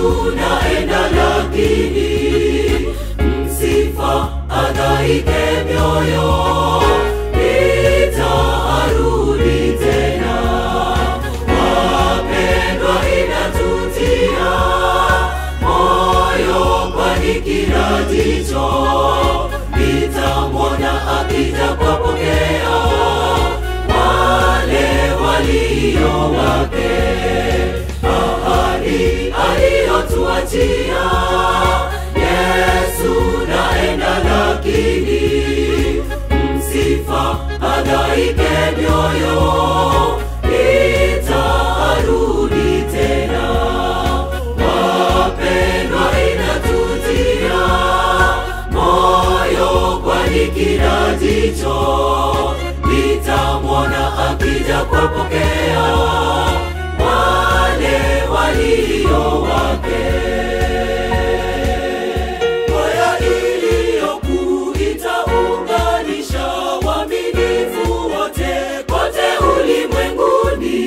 naenda lakini msifa adhaike mioyo itarudi tena wapendwa inatutia moyo kwani kila jicho litamwona akija kuwapokea wale walio wake ahadi aliyotuachia Yesu naenda lakini msifa adhaike mioyo itarudi tena wapendwa inatutia moyo kwani kila jicho litamwona akija kuwapokea wale walio wake Kwaya iliyokuu itaunganisha waaminifu wote kote ulimwenguni,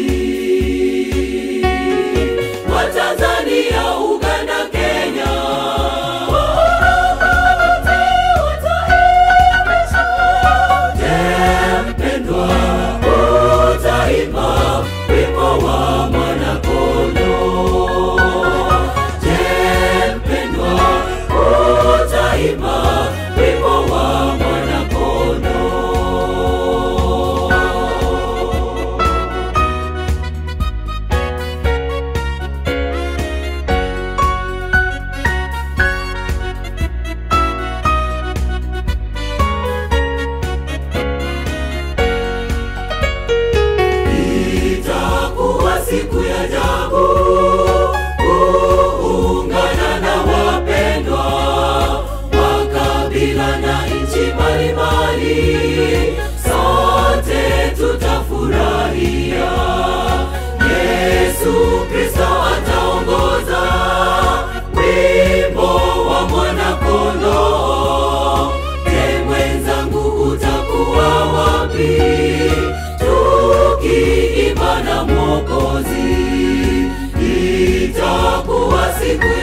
wa Tanzania, Uganda, Kenya. Je, mpendwa, utaimba wimbo wa mwanakondoo? Je, mpendwa, utaimba wimbo wa mwanakondoo? Itakuwa siku ya ajabu kuungana na wapendwa wa kabila na nchi mbalimbali, sote tutafurahia. Yesu Kristo ataongoza wimbo wa mwanakondoo. Je, mwenzangu utakuwa wapi tukiimba na Mwokozi? Itakuwa siku